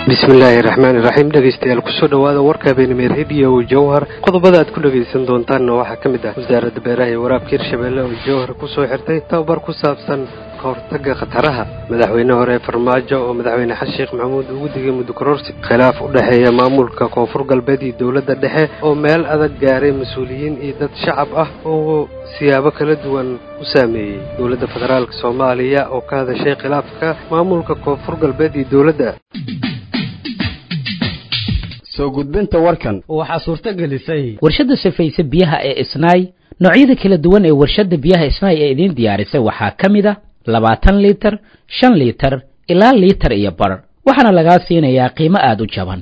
bismillaahi raxmaani raxiim dhegeystayaal kusoo dhowaada warka habeenimee rediyo jowhar qodobada aad ku dhegaysan doontaanna waxaa ka mid ah wasaaradda beeraha iyo waraabka hirshabeelle oo jowhar kusoo xirtay tababar ku saabsan ka hortagga khataraha madaxweyne hore farmaajo oo madaxweyne xasan sheekh maxamuud ugu digay muddo kororsi khilaaf u dhexeeya maamulka koonfur galbeed iyo dowladda dhexe oo meel adag gaaray mas-uuliyiin iyo dad shacab ah oo siyaabo kala duwan u saameeyey dowladda federaalk soomaaliya oo ka hadashay khilaafka maamulka koonfur galbeed iyo dowladda soo gudbinta warkan waxaa suurto gelisay warshadda safayse biyaha ee isnaay noocyada kala duwan ee warshadda biyaha isnaay ee idiin diyaarisay waxaa ka mid a labaatan liitar shan liitar ilaa liitar iyo bar waxaana lagaa siinayaa qiimo aada u jaban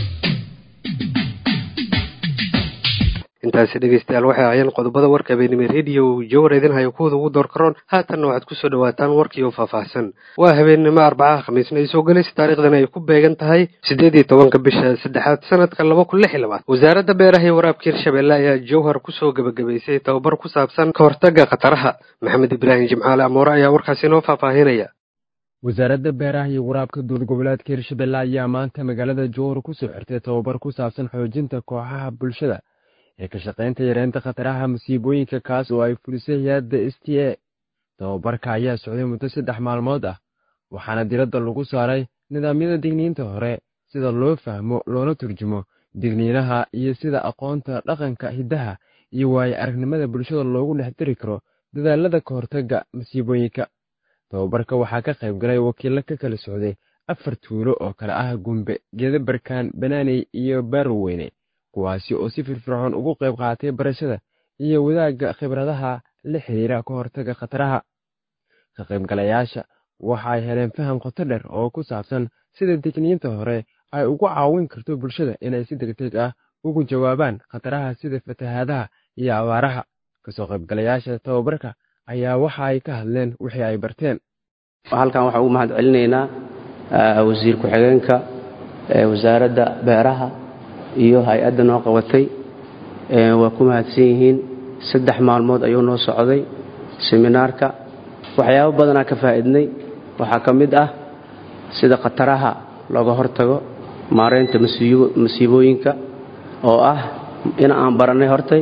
intaasi dhegeystayaal waxay ahaayeen qodobada warka habeenimo rediyo jowar idin hayo kuwada ugu door karoon haatanna waxaad kusoo dhawaataan warkii oo faahfaahsan waa habeennimo arbacaha khamiisna ay soo gelaysa taarikhdan ay ku beegan tahay siddeed iyo tobanka bisha saddexaad sanadka laba kun lix iyo labaad wasaaradda beeraha iyo waraabka hirshabeelle ayaa jowhar kusoo gebagabaysay tababar ku saabsan ka hortagga khataraha maxamed ibraahim jimcaale amoore ayaa warkaasi inoo faahfaahinaya wasaaradda beeraha iyo waraabka dowlad goboleedka hirshabelle ayaa maanta magaalada jowhar kusoo xirtay tababar ku saabsan xoojinta kooxaha bulshada ee ka shaqaynta yareynta khataraha masiibooyinka kaas oo ay fulisay hay-adda s t a tababarka ayaa socday muddo saddex maalmood ah waxaana diradda lagu saaray nidaamyada digniinta hore sida loo fahmo loona turjumo digniinaha iyo sida aqoonta dhaqanka hiddaha iyo waayo aragnimada bulshada loogu dhex diri karo dadaalada ka hortagga masiibooyinka tababarka waxaa ka qayb galay wakiillo ka kala socday afar tuulo oo kale ah gumbe geedabarkaan banaaney iyo baaroweyne kuwaasi oo si firfircoon ugu qayb qaatay barashada iyo wadaagga khibradaha la xiriira ka hortagga khataraha ka qaybgalayaasha waxa ay heleen faham qoto dheer oo ku saabsan sida digniinta hore ay ugu caawin karto bulshada inay si degdeg ah ugu jawaabaan khataraha sida fatahaadaha iyo abaaraha kasoo qaybgalayaasha tababarka ayaa waxa ay ka hadleen wixii ay barteen halkan waxaan ugu mahad celinaynaa wasiir ku-xigeenka wasaaradda beeraha iyo hay-adda noo qabatay waa ku mahadsan yihiin saddex maalmood ayuu noo socday seminaarka waxyaabo badanaa ka faa'iidnay waxaa ka mid ah sida khataraha looga hortago maaraynta masiibooyinka oo ah in aan barannay hortay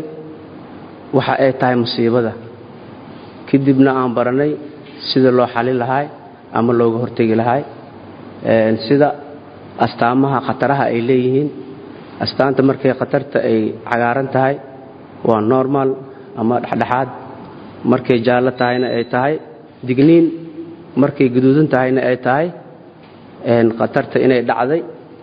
waxa ay tahay musiibada kadibna aan barannay sida loo xalin lahaay ama looga hortegi lahaay sida astaamaha khataraha ay leeyihiin astaanta markay khatarta ay cagaaran tahay waa normal ama dhexdhexaad markay jaallo tahayna ay tahay digniin markay guduudan tahayna ay tahay khatarta inay dhacday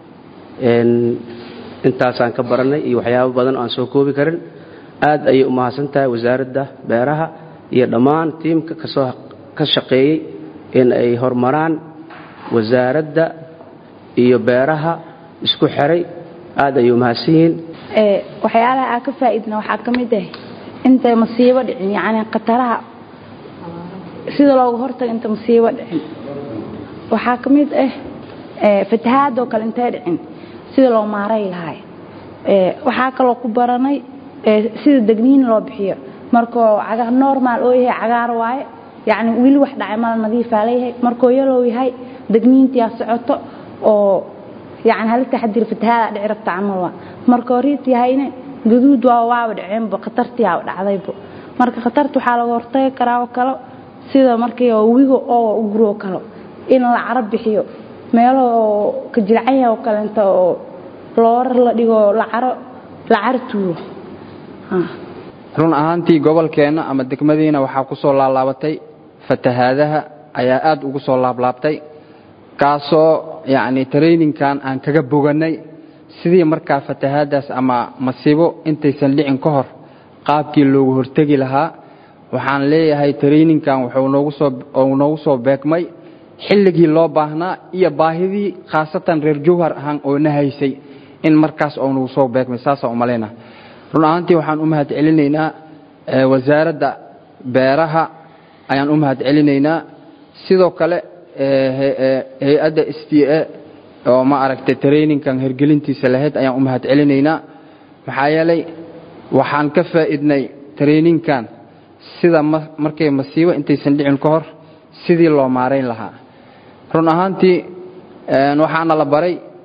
intaasaan ka barannay iyo waxyaabo badan oo aan soo koobi karin aad ayay u mahadsan tahay wasaaradda beeraha iyo dhammaan tiimka kasoo ka shaqeeyey in ay horumaraan wasaaradda iyo beeraha isku xiray aad ayay umahadsan yihiin waxyaalaha aa ka faa'iidna waxaa ka mid ah intay masiibo dhicin yacni khataraha sida looga hortago inta masiibo dhicin waxaa ka mid ah fatahaadoo kale intay dhicin sida loo maaray lahay waxaa kaloo ku baranay sida degniin loo bixiyo markuu cagaar normal oo yahay cagaar waaye yacni weli wax dhacay mala nadiifaa leeyahay markuu yalow yahay degniintiyaa socoto oo yani hala taxadiri fatahaada dhici rabta camal waa marka horiit yahayna gaduud waa waaba dhaceenba khatartiyaa dhacdayba marka khatarta waxaa laga hortagi karaa oo kale sida markii wigo oo u guroo kale in la caro bixiyo meelo oo ka jilcanya oo kaleenta oo loorar la dhigo lacaro la caro tuuro run ahaantii gobolkeenna ama degmadiina waxaa ku soo laalaabatay fatahaadaha ayaa aad ugu soo laablaabtay kaasoo yacni traininkan aan kaga bogannay sidii markaa fatahaadaas ama masiibo intaysan dhicin ka hor qaabkii loogu hortegi lahaa waxaan leeyahay traininkan wuxuu noogu soo beegmay xilligii loo baahnaa iyo baahidii khaasatan reer jowhar ahaan oo na haysay in markaas oo nagu soo beegmay saasaan umalayna run ahaantii waxaan u mahad celinaynaa wasaaradda beeraha ayaan u mahad celinaynaa sidoo kale hay-adda s t a oo ma aragtay traininkan hergelintiisa lahayd ayaan u mahad celinaynaa maxaa yeelay waxaan ka faa'iidnay traininkan sida markay masiibo intaysan dhicin ka hor sidii loo maarayn lahaa run ahaantii waxaana la baray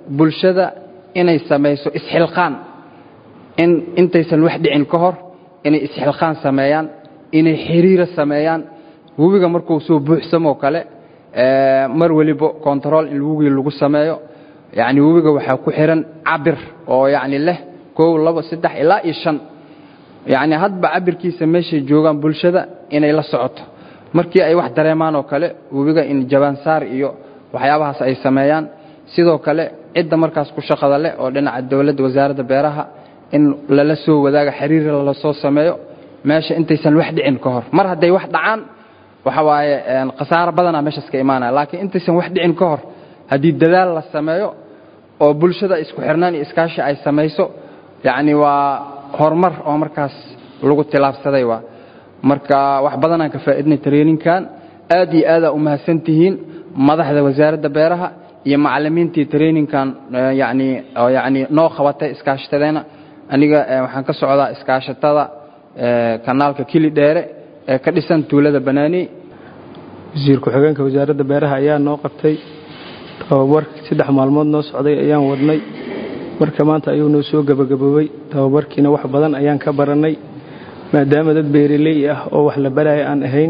bulshada inay samayso isxilqaan in intaysan wax dhicin ka hor inay isxilqaan sameeyaan inay xiriiro sameeyaan webiga markuu soo buuxsamoo kale mar weliba kontarool in webigii lagu sameeyo yacni webiga waxaa ku xihan cabir oo yacni leh kow labo saddex ilaa iyo shan yacni hadba cabirkiisa meeshay joogaan bulshada inay la socoto markii ay wax dareemaan oo kale webiga in jabaansaar iyo waxyaabahaas ay sameeyaan sidoo kale cidda markaas ku shaqada leh oo dhinaca dowladda wasaaradda beeraha in lala soo wadaaga xiriir lala soo sameeyo meesha intaysan wax dhicin ka hor mar hadday wax dhacaan waxa waaye khasaaro badanaa meeshaas ka imaanaya laakiin intaysan wax dhicin ka hor haddii dadaal la sameeyo oo bulshada isku xirnaan iyo iskaashi ay samayso yacni waa horumar oo markaas lagu tilaabsaday waa marka wax badanaan ka faa'iidnay traininkan aad iyo aadaa u mahadsan tihiin madaxda wasaaradda beeraha iyo macallimiintii traininkan yacni oo yacni noo qabatay iskaashatadeenna aniga waxaan ka socdaa iskaashatada kanaalka kili dheere ee ka dhisan tuulada banaani wasiir ku-xigeenka wasaaradda beeraha ayaa noo qabtay tababar saddex maalmood noo socday ayaan wadnay marka maanta ayuu noo soo gebagaboobay tababarkiina wax badan ayaan ka barannay maadaama dad beeraley ah oo wax la baraya aan ahayn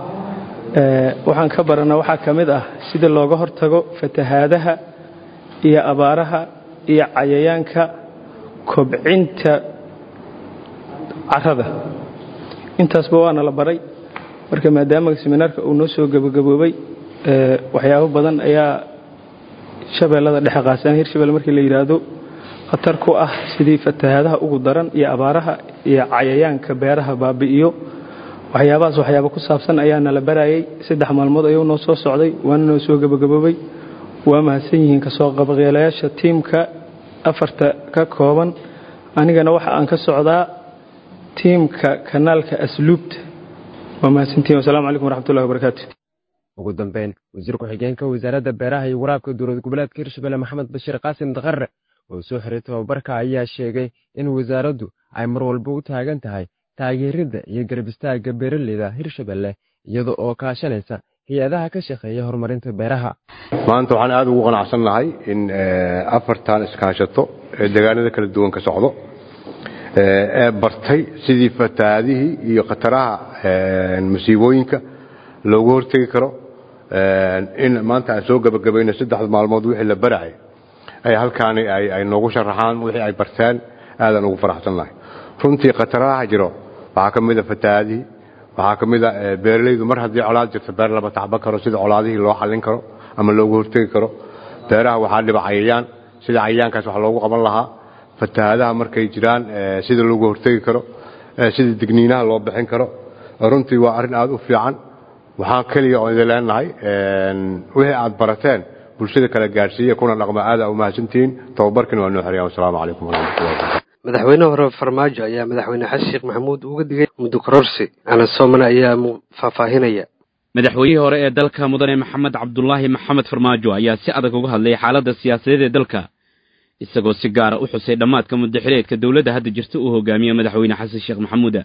waxaan ka barannaa waxaa ka mid ah sida looga hortago fatahaadaha iyo abaaraha iyo cayayaanka kobcinta carrada intaasba waana la baray marka maadaama seminaarka uu noo soo gebagaboobay waxyaabo badan ayaa shabeellada dhexe qaasaan hirshabelle markii la yidhaahdo khatar ku ah sidii fatahaadaha ugu daran iyo abaaraha iyo cayayaanka beeraha baabi'iyo waxyaabahaas waxyaaba ku saabsan ayaana la barayay saddex maalmood ayuu noo soo socday waana noo soo gebagaboobay waa mahadsan yihiin kasoo qabaqeelayaasha tiimka afarta ka kooban anigana waxa aan ka socdaa tiimka kanaalka asluubta waa mahadsantihin wasalaamu calaykum waraxmatullahi wabarakaatu ugu dambeyn wasiir ku-xigeenka wasaaradda beeraha iyo waraabka dowlad goboleedka hirshabelle maxamed bashiir qaasim dakare oo soo xiray tababarka ayaa sheegay in wasaaraddu ay mar walba u taagan tahay taageeridda iyo garab istaagga beeraleyda hirshabelle iyada oo kaashanaysa hay-adaha ka shaqeeya horumarinta beeraha maanta waxaan aad ugu qanacsannahay in afartan iskaashato ee deegaanada kala duwan ka socdo ee bartay sidii fatahaadihii iyo khataraha masiibooyinka loogu hortegi karo in maanta aan soo gebagabayno saddex maalmood wixii la baracay ay halkaani ay noogu sharaxaan wixii ay barteen aadaan ugu faraxsannahay runtii khataraha jiro waxaa ka mida fatahaadihii waxaa ka mida beeralaydu mar haddii colaad jirto beer lama tacban karo sida colaadihii loo xallin karo ama loogu hortegi karo beeraha waxaa dhiba cayayaan sida cayayaankaas wax loogu qaban lahaa fatahaadaha markay jiraan sida loogu hortegi karo sida digniinaha loo bixin karo runtii waa arrin aad u fiican waxaan keliya oo idin leenahay wixii aad barateen bulshada kala gaadhsiiya kuna dhaqma aada u mahadsantihiin tababarkina waa noo xeriyaan wasalaamu calaykum waraxmatullahi wabarakatu madaxweyne hore farmaajo ayaa madaxweyne xasan sheekh maxamuud uga digay muddo kororsi anas soomane ayaa faahfaahinaya madaxweynihii hore ee dalka mudane maxamed cabdulaahi maxamed farmaajo ayaa si adag uga hadlay xaaladda siyaasadeed ee dalka isagoo si gaara u xusay dhammaadka muddaxileedka dowladda hadda jirta uu hogaamiye madaxweyne xasan sheekh maxamuuda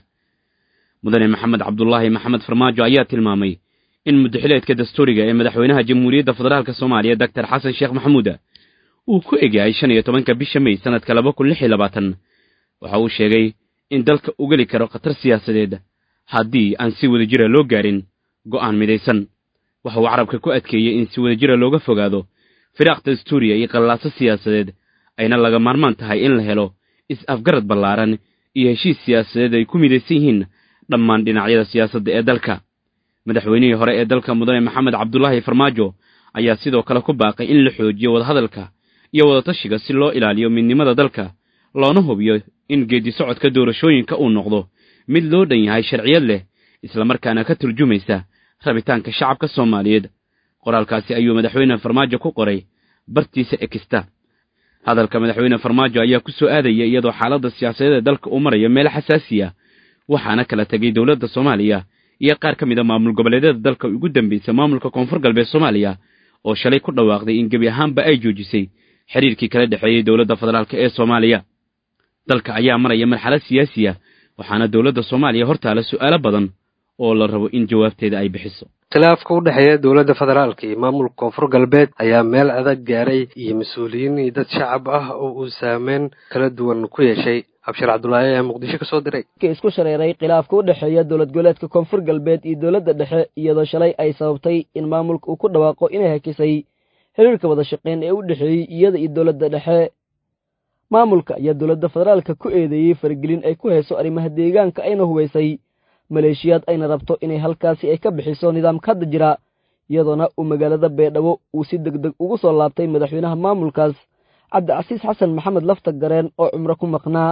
mudane maxamed cabdulaahi maxamed farmaajo ayaa tilmaamay in muddaxileedka dastuuriga ee madaxweynaha jamhuuriyadda federaalk soomaaliya doctor xasan sheekh maxamuuda uu ku egyahay shan iyo tobanka bisha mey sannadka laba kun lix iyo labaatan waxa uu sheegay in dalka u geli karo khatar siyaasadeed haddii aan si wadajira loo gaarin go'aan midaysan waxa uu carabka ku adkeeyey in si wadajira looga fogaado firaaq dastuuriya iyo qallaaso siyaasadeed ayna laga maarmaan tahay in la helo is-afgarad ballaaran iyo heshiis siyaasadeed ay ku midaysan yihiin dhammaan dhinacyada siyaasadda ee dalka madaxweynihii hore ee dalka mudane maxamed cabdulaahi farmaajo ayaa sidoo kale ku baaqay in la xoojiyo wadahadalka iyo wadatashiga si loo ilaaliyo midnimada dalka loona hubiyo in geeddi socodka doorashooyinka uu noqdo mid loo dhan yahay sharciyad leh islamarkaana ka turjumaysa rabitaanka shacabka soomaaliyeed qoraalkaasi ayuu madaxweyne farmaajo ku qoray bartiisa ekista hadalka madaxweyne farmaajo ayaa ku soo aadaya iyadoo xaaladda siyaasadeed ee dalka uu marayo meel xasaasiya waxaana kala tegay dowladda soomaaliya iyo qaar ka mid a maamul goboleedyada dalka ugu dambaysa maamulka koonfur galbeed soomaaliya oo shalay ku dhawaaqday in gebi ahaanba ay joojisay xiriirkii kala dhexeeyey dowladda federaalk ee soomaaliya dalka ayaa maraya marxalad siyaasiya waxaana dowladda soomaaliya hortaala su'aalo badan oo la rabo in jawaabteeda ay bixiso khilaafka u dhexeeya dowladda federaalka iyo maamulka koonfur galbeed ayaa meel adag gaaray iyo mas-uuliyiin iyo dad shacab ah oo uu saameyn kala duwan ku yeeshay abshir cabdulaahi ayaa muqdisho ka soo diray isku shareeray khilaafka u dhexeeya dowlad goboleedka koonfur galbeed iyo dowladda dhexe iyadoo shalay ay sababtay in maamulka uu ku dhawaaqo inay hakisay xiriirka wada shaqeyn ee u dhexeeyey iyada iyo dowladda dhexe maamulka ayaa dowladda federaalka ku eedeeyey faragelin ay ku hayso arrimaha deegaanka ayna hubaysay maleeshiyaad ayna rabto inay halkaasi ay ka bixiso nidaamka hadda jira iyadoona uu magaalada beedhabo uu si deg deg ugu soo laabtay madaxweynaha maamulkaas cabdicasiis xasan maxamed lafta gareen oo cumro ku maqnaa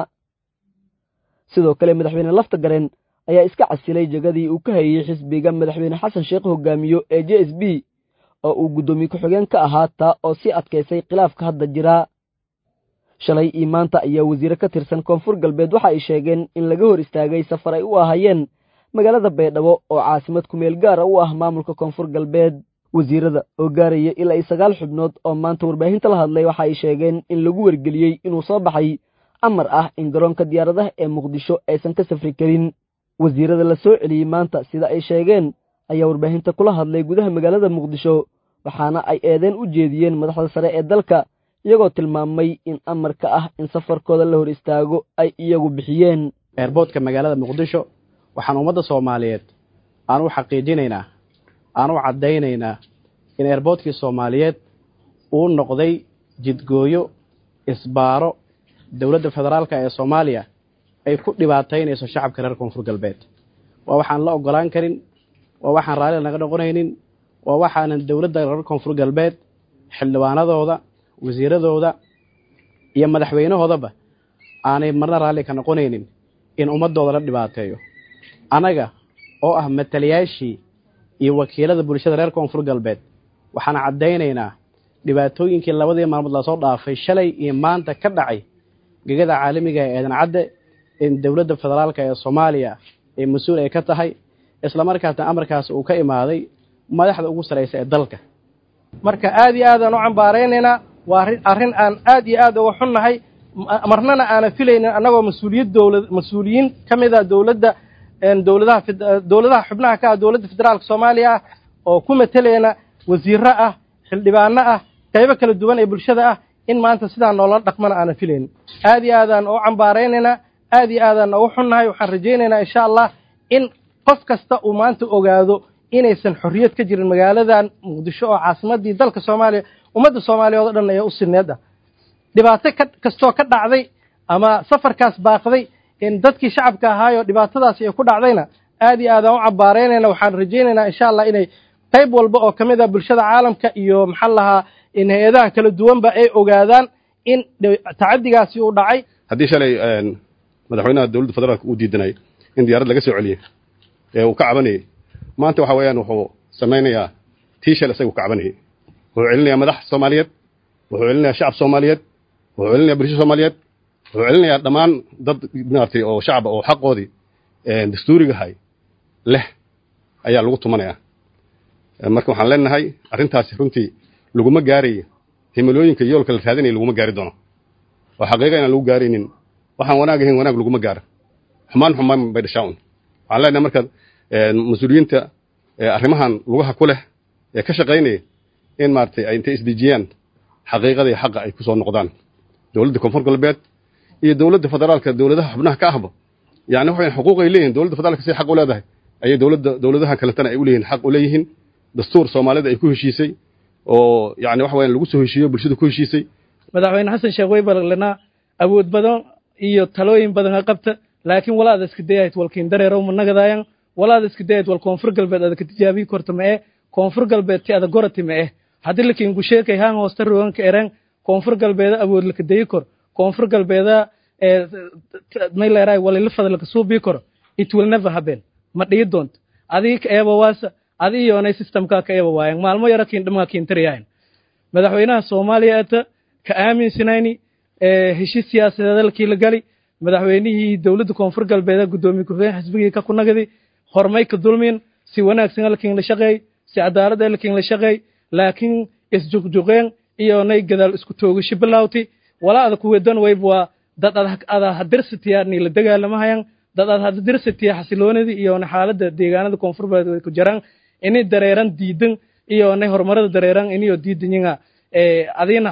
sidoo kale madaxweyne lafta gareen ayaa iska casilay jegadii uu ka hayey xisbiga madaxweyne xasan sheekh hogaamiyo ee j s b oo uu guddoomiye ku-xigeen ka ahaa taa oo sii adkaysay khilaafka hadda jira shalay iyo maanta ayaa wasiire ka tirsan koonfur galbeed waxa ay sheegeen in laga hor istaagay safar ay u ahaayeen magaalada baydhabo oo caasimad kumeel gaara u ah maamulka koonfur galbeed wasiirada oo gaaraya ilaa iyo sagaal xubnood oo maanta warbaahinta la hadlay waxa ay sheegeen in lagu wargeliyey inuu soo baxay amar ah in garoonka diyaaradaha ee muqdisho aysan ka safri karin wasiirada la soo celiyey maanta sida ay sheegeen ayaa warbaahinta kula hadlay gudaha magaalada muqdisho waxaana ay eedeen u jeediyeen madaxda sare ee dalka iyagoo tilmaamay in amarka ah in safarkooda la hor istaago ay iyagu bixiyeen eerboodka magaalada muqdisho waxaan ummadda soomaaliyeed aan u xaqiijinaynaa aan u caddaynaynaa in eerboodkii soomaaliyeed uu noqday jidgooyo isbaaro dowladda federaalka ee soomaaliya ay ku dhibaataynayso shacabka reer koonfur galbeed waa waxaan la oggolaan karin waa waxaan raalli naga noqonaynin waa waxaanan dowladda reer koonfur galbeed xildhibaanadooda wasiiradooda iyo madaxweynahoodaba aanay marna raalli ka noqonaynin in ummadooda la dhibaateeyo annaga oo ah matalayaashii iyo wakiilada bulshada reer koonfur galbeed waxaan caddaynaynaa dhibaatooyinkii labadii maalmood lasoo dhaafay shalay iyo maanta ka dhacay gegada caalamiga ee eedan cadde in dowladda federaalka ee soomaaliya ee mas-uul ay ka tahay islamarkaasna amarkaas uu ka imaaday madaxda ugu saraysa ee dalka marka aad iyo aadaan u cambaaraynaynaa waa arrin aan aad iyo aad uga xunnahay marnana aanan filaynin annagoo mas-uuliyad dowlad mas-uuliyiin ka mid a dowladda dowladaha dowladaha xubnaha ka ah dowladda federaalka soomaaliya ah oo ku matelayna wasiiro ah xildhibaano ah qaybo kala duwan ee bulshada ah in maanta sidaa noola dhaqmana aanan filaynin aad iyo aadaan u cambaaraynaynaa aad iyo aadaan ugu xunnahay waxaan rajaynaynaa insha allah in qof kasta uu maanta ogaado inaysan xorriyad ka jirin magaaladan muqdisho oo caasimadii dalka soomaaliya ummadda soomaaliyeed oo dhan ayaa u sineed ah dhibaato ka kastoo ka dhacday ama safarkaas baaqday in dadkii shacabka ahaayoo dhibaatadaasi ay ku dhacdayna aad iyo aadaan u cambaaraynayna waxaan rajaynaynaa insha allah inay qayb walba oo ka mid ah bulshada caalamka iyo maxaa lahaa in hay-adaha kala duwanba ay ogaadaan in tacadigaasi uu dhacay haddii shalay madaxweynaha dowladda federaalka uu diidanay in diyaarad laga soo celiyey ee uu ka cabanayay maanta waxa weeyaan wuxuu samaynayaa tii shal isagu ka cabanayay wuxuu celinayaa madax soomaaliyeed wuxuu celinayaa shacab soomaaliyeed wuxuu celinayaa bulsho soomaaliyeed wuxuu celinayaa dhammaan dad maaragtay oo shacaba oo xaqoodii dastuurigahay leh ayaa lagu tumanayaa marka waxaan leenahay arrintaasi runtii laguma gaarayo himilooyinka yoolka la raadinaya laguma gaari doono oo xaqiiqa inaan lagu gaaraynin waxaan wanaag ahayn wanaag laguma gaaro xumaan xumaan bay dhashaa un waxaan leenahay marka mas-uuliyiinta arrimahan lugaha ku leh ee ka shaqaynaya in maaragtay ay intay isdejiyaan xaqiiqada iyo xaqa ay ku soo noqdaan dowladda koonfur galbeed iyo dowladda federaalka dowladaha xubnaha ka ahba yani waxay xuquuq ay leeyihin dowladda federaalka siday xaq u leedahay ayay dowladda dowladaha kaletana ay u leeyihin xaq u leeyihiin dastuur soomaalida ay ku heshiisay oo yani waxa weeyaan lagu soo heshiiyo bulshada ku heshiisay madaxweyne xasan sheekh way ballanaa awood badan iyo talooyin badan ha qabta laakiin walaada iska dayahayd walkiin dareerow ma nagadaayan walaada iska dayahayd wal koonfur galbeed ada ka tijaabiyi korta ma eh koonfur galbeed ti ada gorati ma eh haddii lakiin gusheekay haan hoosta roganka ereen koonfur galbeeda awood laka dayi kor koonfur galbeeda mayleeraay walila fadlaka suubii koro it will never happen ma dhihi doonto adii ka eeba waasa adi iyoonay systemkaa ka eeba waayan maalmo yaro kiin dhamaa kiin tariyahayn madaxweynaha soomaaliya ata ka aaminsanayni heshiis siyaasadeed halkii la gali madaxweynihii dowladda koonfur galbeed guddoomiye ku-xigeen xisbigii ka kunagadi hormay ka dulmin si wanaagsan halkiin la shaqeey si cadaalad halkiin la shaqeey laakiin isjuqjuqeen iyoonay gadaal isku toogashi bilawti walaada kuwedan wayb waa dad ada hadirsatiya ni la dagaalamahayan dad ad hadirsatiya xasiloonidii iyoona xaaladda deegaanada koonfur galbeed way ku jiraan ini dareeran diidan iyo ne horumarada dareeran iniyo diidanyinga adina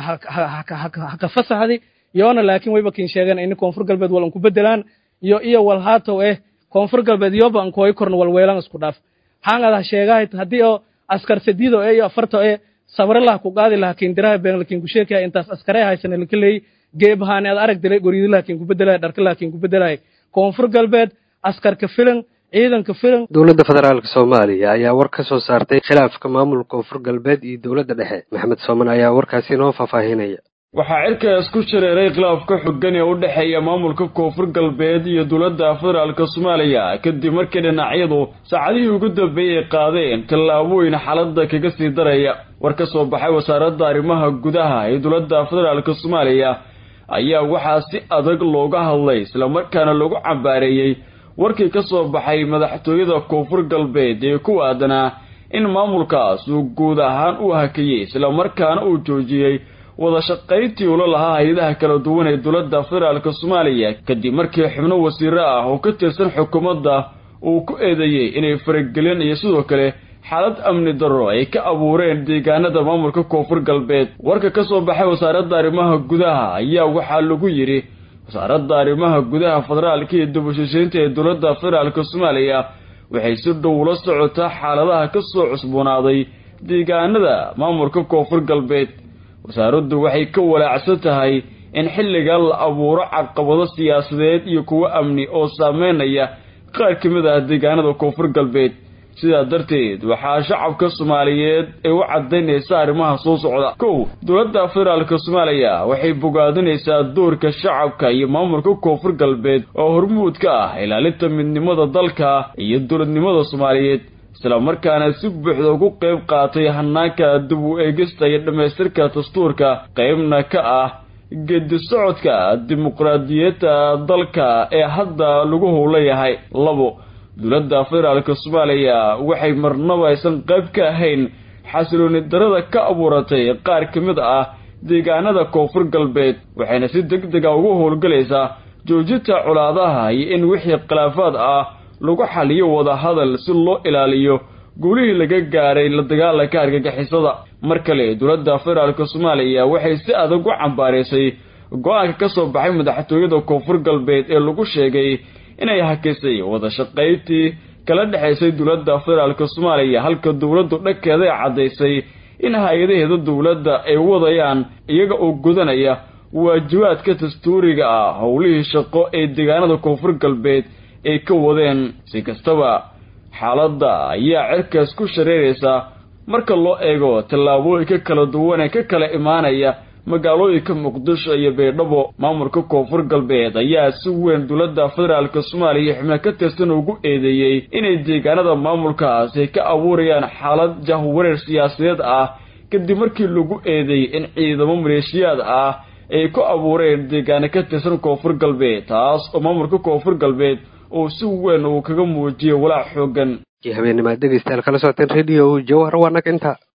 haka fasaxdi yoona laakiin wayba kin sheegan ini koonfur galbeed wal anku bedelaan iyo iyo wal haatow eh koonfur galbeed yoba ankuhoy korna walweelan isku dhaaf hangada sheegahay haddii oo askar sadiido e iyo afarto e sabre lah ku qaadi laha kindiraha been lakin ku sheekaya intaas askare haysana laka leey geebahaani ad arag dilay goriidi lakin ku bedelay dharka lakin ku bedelay koonfur galbeed askarka filan ciidanka filan dowladda federaalka soomaaliya ayaa war ka soo saartay khilaafka maamulka koonfur galbeed iyo dowladda dhexe maxamed sooman ayaa warkaasi inoo faahfaahinaya waxaa cirkaas ku shareeray khilaafka xoogan ee u dhexeeya maamulka koonfur galbeed iyo dowladda federaalka soomaaliya kadib markii dhinacyadu saacadihii ugu dambeeyey ay qaadeen tallaabooyin xaaladda kaga sii daraya war ka soo baxay wasaaradda arrimaha gudaha ee dowladda federaalka soomaaliya ayaa waxaa si adag looga hadlay islamarkaana lagu cambaareeyey warkii ka soo baxay madaxtooyada koonfur galbeed ee ku aadanaa in maamulkaas uu guud ahaan u hakiyey islamarkaana uu joojiyey wada shaqayntii ula lahaa hay-adaha kala duwan ee dowladda federaalka soomaaliya kadib markii xubno wasiiro ah oo ka tirsan xukuumadda uu ku eedeeyey inay faragelin iyo sidoo kale xaalad amni darro ay ka abuureen deegaanada maamulka koonfur galbeed warka ka soo baxay wasaaradda arrimaha gudaha ayaa waxaa lagu yidhi wasaaradda arrimaha gudaha federaalka iyo dubashashaynta ee dowladda federaalka soomaaliya waxay si dhow ula socotaa xaaladaha ka soo cusboonaaday deegaanada maamulka koonfur galbeed wasaaraddu waxay ka walaacsan tahay in xilligan la abuuro caqabado siyaasadeed iyo kuwo amni oo saameynaya qaar ka mid ah deegaanada koonfur galbeed sidaa darteed waxaa shacabka soomaaliyeed ay u cadaynaysa arrimaha soo socda kow dowladda federaalka soomaaliya waxay bogaadinaysaa doorka shacabka iyo maamulka koonfur galbeed oo hormuud ka ah ilaalinta midnimada dalka iyo dowladnimada soomaaliyeed islamarkaana si buuxda ugu qayb qaatay hanaanka dib u eegista iyo dhammaystirka dastuurka qaybna ka ah gedi socodka dimuqraadiyadda dalka ee hadda lagu howlayahay labo dowladda federaalka soomaaliya waxay marnaba aysan qayb ka ahayn xasilooni darada ka abuuratay qaar ka mid ah deegaanada koonfur galbeed waxayna si deg dega ugu howlgalaysaa joojinta colaadaha iyo in wixii khilaafaad ah lagu xaliyo wada hadal si loo ilaaliyo guulihii laga gaaray la dagaalanka argagixisada mar kale dowladda federaalka soomaaliya waxay si adag u cambaaraysay go-aanka ka soo baxay madaxtooyada koonfur galbeed ee lagu sheegay inay hakisay wada shaqayntii kala dhexaysay dowladda federaalka soomaaliya halka dowladdu dhankeeda ay caddaysay in hay-adaheeda dowladda ay wadayaan iyaga oo gudanaya waajibaadka dastuuriga ah howlihii shaqo ee deegaanada koonfur galbeed ay ka wadeen si kastaba xaaladda ayaa cirkaas ku shareeraysa marka loo eego tallaabooyinka kala duwan ee ka kala imaanaya magaalooyinka muqdisho iyo baydhabo maamulka koonfur galbeed ayaa si weyn dowladda federaalka soomaaliya xubno ka tirsan ugu eedeeyey inay deegaanada maamulkaas ay ka abuurayaan xaalad jahwareer siyaasadeed ah kadib markii lagu eedeeyey in ciidamo maleeshiyaad ah ay ku abuureen deegaano ka tirsan koonfur galbeed taas oo maamulka koonfur galbeed uu si weyn uu kaga muujiyay walaac xoogan habeenimaad dhegeystayaal kala socoteen radio jawhar waa nag inta